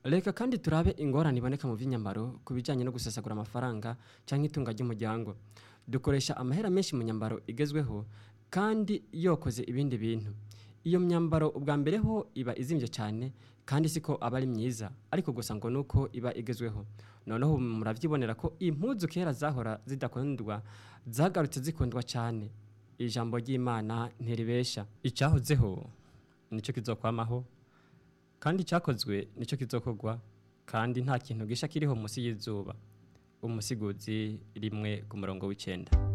reka kandi turabe ingorane iboneka mu by'inyambaro ku bijyanye no gusesagura amafaranga cyangwa itunga ry'umuryango dukoresha amahera menshi mu nyambaro igezweho kandi yokoze ibindi bintu iyo myambaro ubwa mbere ho iba izimbye cyane kandi siko aba ari myiza ariko gusa ngo nuko iba igezweho noneho murabyibonera ko impuzu kera zahora zidakundwa zagarutse zikundwa cyane ijambo ry'imana ntiribesha icyahozeho nicyo kizokwamaho kandi icyakozwe nicyo kizokorwa kandi nta kintu gisha kiriho munsi y'izuba umusiguzi rimwe ku murongo w'icyenda